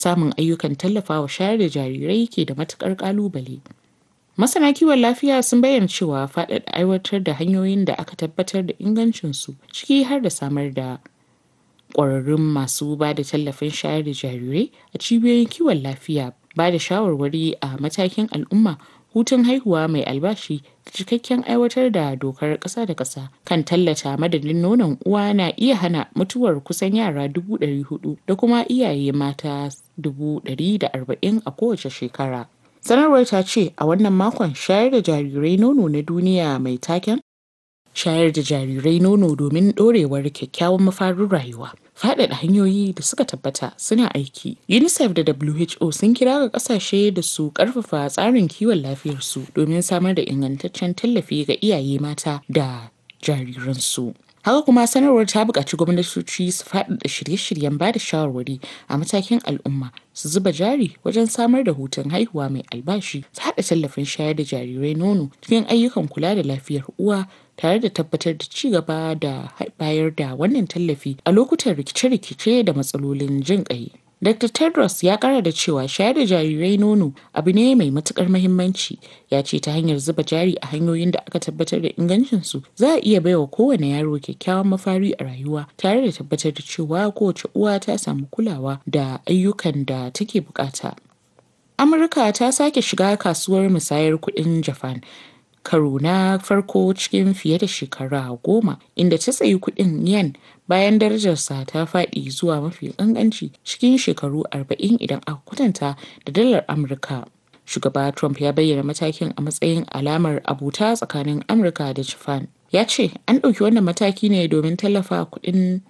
samun ayyukan tallafawa shayar da jarirai ke da matuƙar ƙalubale. Masana kiwon lafiya sun bayyana cewa faɗaɗa aiwatar da hanyoyin da aka tabbatar da ingancinsu ciki har da samar da ƙwararrun masu ba da tallafin shayar da jarirai a cibiyoyin kiwon lafiya ba da shawarwari a matakin al'umma hutun haihuwa mai albashi da cikakken aiwatar da dokar ƙasa da ƙasa kan tallata madadin nonon uwa na iya hana mutuwar kusan yara dubu ɗari hudu da kuma iyaye mata dubu ɗari da arba'in a kowace shekara. Sanarwar ta ce a wannan makon shayar da jarirai nono na duniya mai taken shayar da jarirai nono domin ɗorewar kyakkyawan mafarin rayuwa. Faɗaɗa hanyoyi da suka tabbata suna aiki. UNICEF da WHO sun kira ga ƙasashe da su ƙarfafa tsarin kiwon lafiyarsu domin samar da ingantaccen tallafi ga iyaye mata da jariransu. Haka kuma sanarwar ta buƙaci gwamnatoci su faɗaɗa shirye-shiryen ba da shawarwari a matakin al'umma su zuba jari wajen samar da hutun haihuwa mai albashi ta haɗa tallafin shayar da jarirai nono cikin ayyukan kula da lafiyar uwa tare da tabbatar da ci gaba da bayar da wannan tallafi a lokutan rikice-rikice da matsalolin jin ƙai. Dr. Tedros ya kara da cewa shayar da jarirai nono abu ne mai matukar mahimmanci ya ce ta hanyar zuba jari a hanyoyin da aka tabbatar da ingancinsu za a iya baiwa kowane yaro kyakkyawan mafari a rayuwa tare da tabbatar da cewa kowace uwa ta samu kulawa da ayyukan da take bukata. Amurka ta sake shiga kasuwar musayar kuɗin Japan karo na farko cikin fiye da shekara goma inda ta tsayi kuɗin yen bayan darajarsa ta faɗi zuwa mafi ƙanƙanci cikin shekaru 40 idan aka kwatanta da dalar amurka shugaba trump ya bayyana matakin a matsayin alamar abuta tsakanin amurka da japan ya ce an ɗauki wannan mataki ne domin tallafa kuɗin